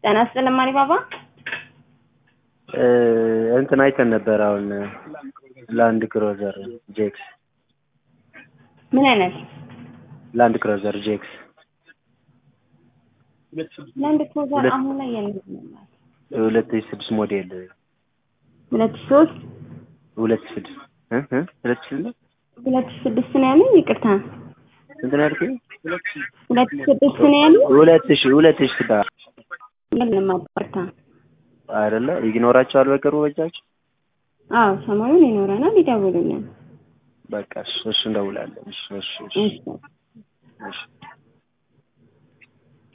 ጤና ይስጥልኝ ማሪ ባባ። እንትን አይተን ነበር አሁን ላንድ ክሮዘር ጄክስ ምን አይነት ላንድ ክሮዘር ጄክስ ላንድ ክሩዘር ሁለት- አሁን ላይ የለም። ሁለት ሺህ ስድስት ሞዴል ሁለት ሺህ ሶስት ሁለት ሺህ ስድስት እ እ ሁለት ሺህ ስድስት ሁለት ሺህ ስድስት ነው ያለኝ። ይቅርታ ስንት ነው ያልኩኝ? ሁለት ሺህ ስድስት ነው ያለኝ። ሁለት ሺህ ሁለት ሺህ ስድስት የለም ይቅርታ። አይደለ ይኖራቸዋል በቅርቡ በጃቸው አዎ ሰሞኑን ይኖረናል። ይደውሉልን። በቃ እሺ እሺ እንደውላለን እሺ እሺ እሺ እሺ እሺ